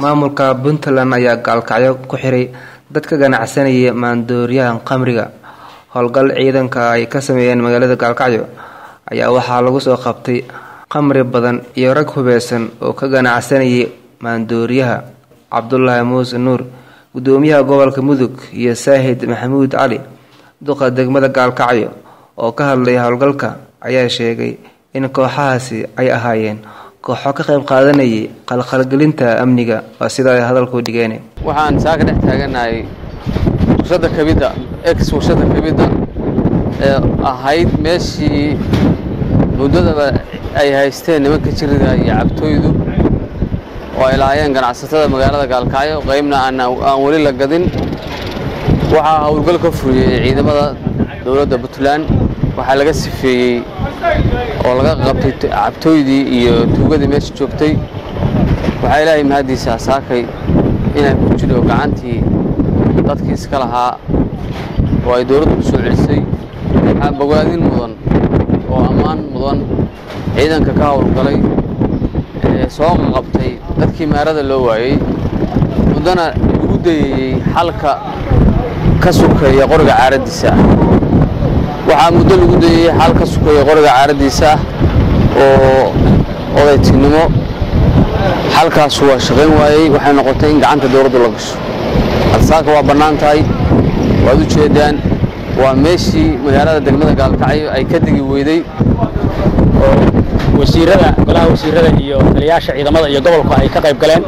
maamulka puntland ayaa gaalkacyo ku xiray dad ka ganacsanaya maandooriyaha qamriga howlgal ciidanka ay ka sameeyeen magaalada gaalkacyo ayaa waxaa lagu soo qabtay qamri badan iyo rag hubeysan oo ka ganacsanayay maandooriyaha cabdulaahi muuse nuur gudoomiyaha gobolka mudug iyo saahid maxamuud cali duqa degmada gaalkacyo oo ka hadlay howlgalka ayaa sheegay in kooxahaasi ay ahaayeen kooxo ka qayb qaadanayay qalqalgelinta amniga waa sida ay hadalku dhigeen waxaan saaka dhex taaganahay warshada kabidda ex warshada kabidda ee ahayd meeshii muddadaba ay haysteen nimanka jirida iyo cabtooydu oo ay lahaayeen ganacsatada magaalada gaalkacyo qaybna aan weli la gadin waxaa howlgal ka furiyey ciidamada dowladda puntland waxaa laga sifeeyey oo laga qabtay cabtooydii iyo tuugadii meesha joogtay waxaa ilaahay mahaddiisa saakay inay ku jiro gacantii dadkii iska lahaa oo ay dowladdu ku soo celisay waxaa bogaadin mudan oo ammaan mudan ciidanka ka howlgalay ee soo qabtay dadkii maarada loo waayey muddana lagu dayayey xalka ka sukeeya qoriga caaraddiisa ah waxaa muddo lagu dayey xal ka sukeeya qoriga caaraddiisa ah oo odaytinimo xalkaasu waa shaqayn waayey waxay noqotay in gacanta dowladdu la gasho halsaaka waa bannaan tahay waad u jeedaan waa meeshii magaalada degmada gaalkacyo ay ka degi weyday oo wasiirada golaha wasiirada iyo taliyaasha ciidamada iyo gobolku ay ka qayb galeen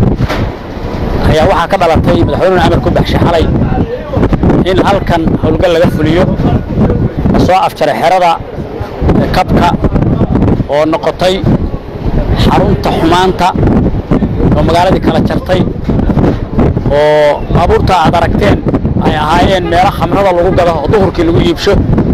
ayaa waxaa ka dhalatay madaxweynuhu amar ku baxshay xalay in halkan howlgal laga fuliyo la soo afjaray xerada kabka oo noqotay xarunta xumaanta oo magaaladii kala jartay oo baabuurta aad aragteen ay ahaayeen meelo khamrada lagu gado oo duhurkii lagu iibsho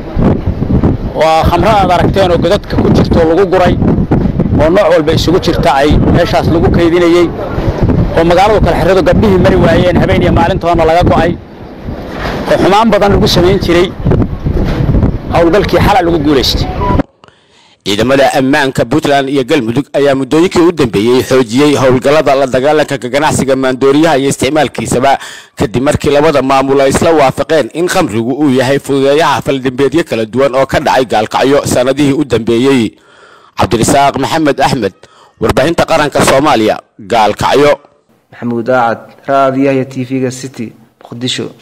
waa khamrada aad aragteen oo godadka ku jirto lagu guray oo nooc walba isugu jirta ay meeshaas lagu kaydinayey oo magaaladu kala xerado gabdhihii mari waayeen habeen iyo maalintoona laga go'ay oo xumaan badan lagu samayn jiray howlgalkii xala lagu guulaystay ciidamada ammaanka puntland iyo galmudug ayaa muddooyinkii u dambeeyey xoojiyey howlgallada la dagaalanka ka ganacsiga maandooriyaha iyo isticmaalkiisaba kadib markii labada maamul ay isla waafaqeen in khamrigu uu yahay fududeeyaha faldambeedyo kala duwan oo ka dhacay gaalkacyo sannadihii u dambeeyey cabdirasaaq maxamed axmed warbaahinta qaranka soomaaliya gaalkacyo maxamuud aacad raadiyaha t v-ga city muqdisho